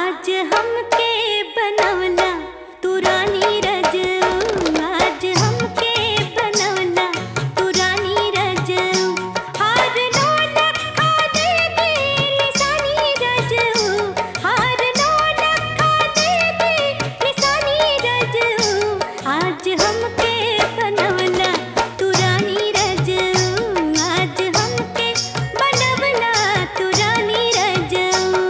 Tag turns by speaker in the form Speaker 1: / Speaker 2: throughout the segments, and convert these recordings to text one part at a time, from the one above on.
Speaker 1: आज हमके बनवला तू रानी रजऊ आज हमके बनवला तू रानी रजऊ हार नौलख खा दे दे निशानी रजऊ हार नौलख खा दे दे निशानी रजऊ आज हमके बनवला तू रानी रजऊ आज हमके बनवला तू रानी रजऊ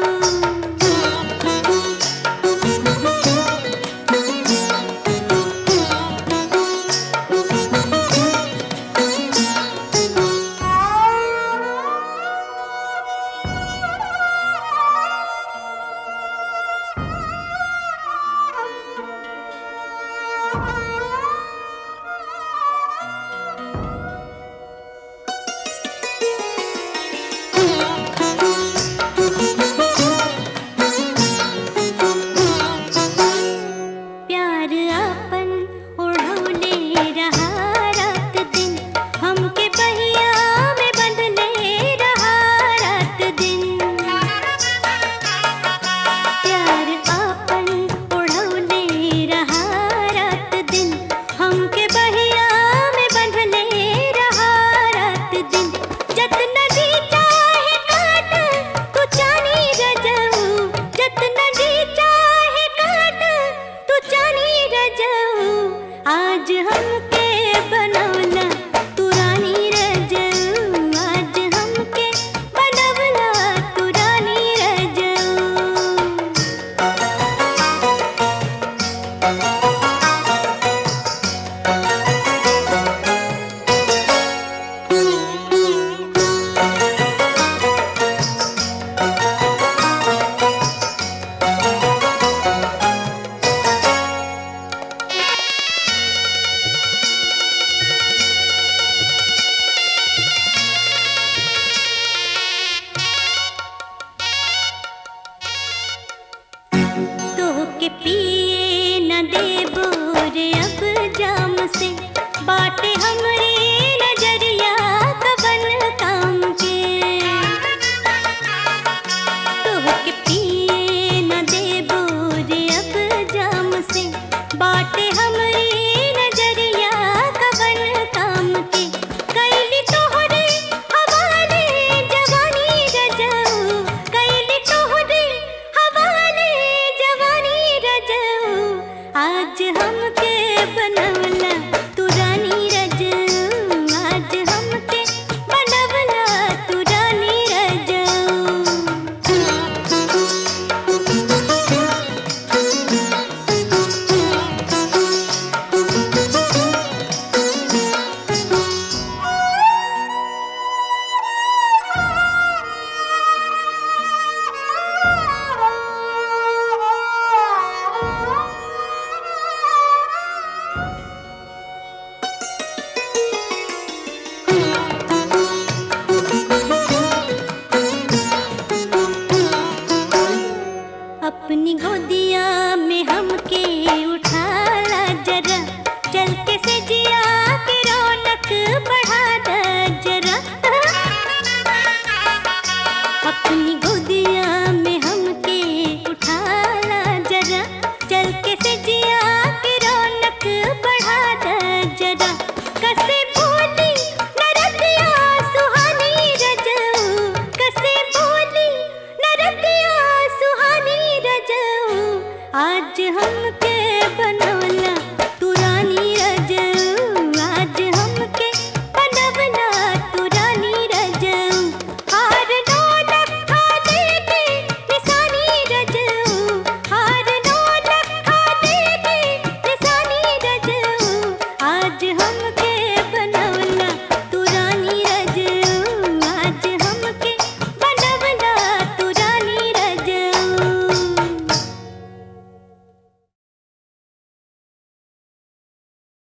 Speaker 1: प्यार आपन ओढ़ौले रहा रात दिन हमके बहिया में बंधले रहा रात दिन प्यार आपन ओढ़ौले रहा रात दिन हमके बहिया में बंधले रहा रात दिन जतना जी चाहे काट तू चानी रजऊ जतना जी चाहे काट तू चानी रजऊ आज हमके बनवला तू रानी रजऊ आज हमके बनवला तू रानी रजऊ तोहके पिए न देबो रे अब जाम से बाटे हमरे नजरिया कबन काम के तोहके पिए न देबो रे अब जाम से बाटे हमरे नजरिया कबन काम के कैली तोहरे हवाले जवानी रजऊ कैली तोहरे हवाले जवानी रजऊ आज हमके बनवला तू रानी रजऊ आज हमके बनवला तू रानी अपनी गोदिया में हमके उठाला जरा चल के से जिया के रौनक बढ़ा दा जरा अपनी गोदिया में हमके उठाला जरा चल के से जिया के रौनक बढ़ा दा जरा कसे बोली नरतिया सुहानी रजऊ कसे बोली नरतिया सुहानी रजऊ आज हमके बना